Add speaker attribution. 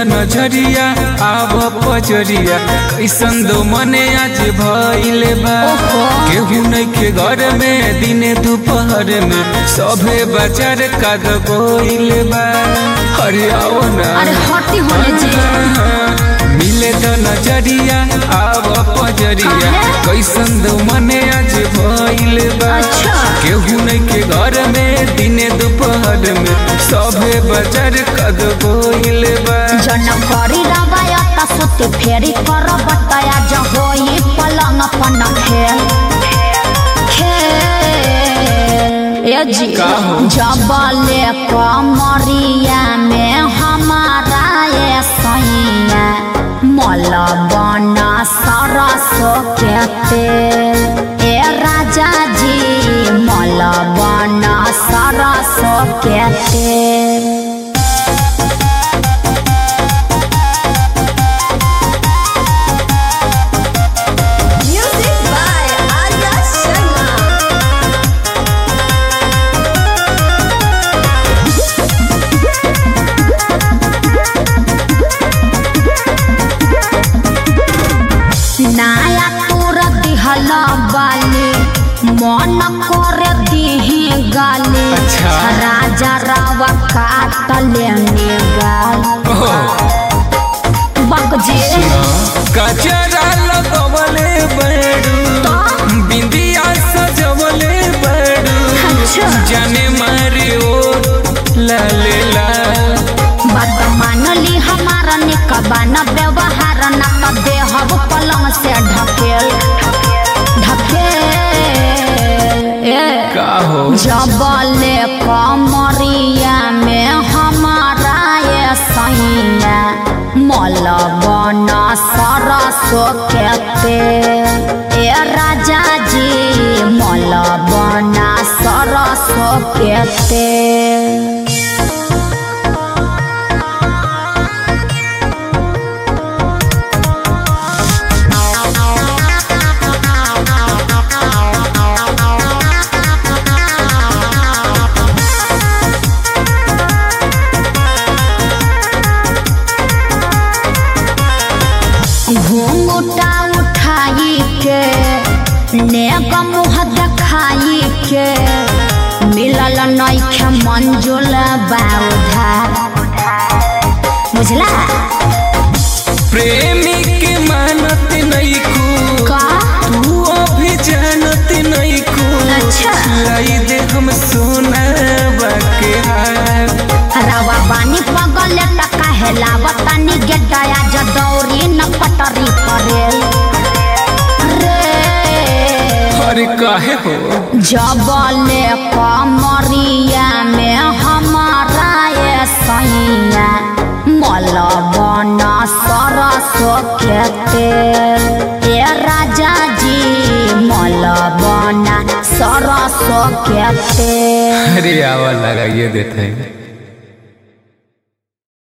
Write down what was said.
Speaker 1: नजरिया आव पजरिया कैसन दो मने आज भइले बा
Speaker 2: ओहो।
Speaker 1: केहू नइखे घर में दिने दोपहर में सभे बाजार काद गोइले बा अरे आओ ना
Speaker 2: अरे हटी होने जी
Speaker 1: मिले तो नजरिया आव पजरिया
Speaker 2: काहे?
Speaker 1: कैसन दो मने आज भइले बा
Speaker 2: अच्छा।
Speaker 1: केहू नइखे घर में दिने दोपहर में सभे बाजार काद गोइले बा
Speaker 2: जन करी रवायत सुती फेरी कर बतया जहोई पलंग पन खेल खेल ए जी
Speaker 1: का हो?
Speaker 2: जबले कमरिया में हमारा ये सैया मल बना सरसो के तेल ए राजा जी मल बना सरसो के तेल
Speaker 3: Music by Arya Sharma.
Speaker 2: नाया तोर दिहल बाली मन कर दिही गाली
Speaker 1: अच्छा।
Speaker 2: राजा रावा काट लेने गाल बकजे
Speaker 1: कचरा लगवले बड़ू बिंदिया सजवले बड़ू
Speaker 2: अच्छा।
Speaker 1: जाने मारे ओ लाले लाल
Speaker 2: बात मानली हमारा निकबान व्यवहार न त देहब पलंग से ढकेल ढकेल ए
Speaker 1: का हो
Speaker 2: जबले कमरिया में हमारा ये सैया मल बन सरसो के तेल ए राजा जी मल बन सरसो के तेल घूंघटा उठाई के नेक मुँह देखाई के मिलल नइखे मंजुल बाउधा बुझला
Speaker 1: प्रेमी के मानत नहीं को
Speaker 2: का
Speaker 1: तू अभी जानत नहीं को
Speaker 2: अच्छा।
Speaker 1: लाई दे हम सोना बाके हार
Speaker 2: रवा बानी पगल टका हेलावतानी गेटाया जदौरी न पटरी परेल रे
Speaker 1: अरे काहे हो
Speaker 2: जबले कमरिया में हमारा ये सैया मल बन सरसो के तेल ए राजा जी मल बन सरसो के तेल
Speaker 1: अरे आवा लगाइए देते हैं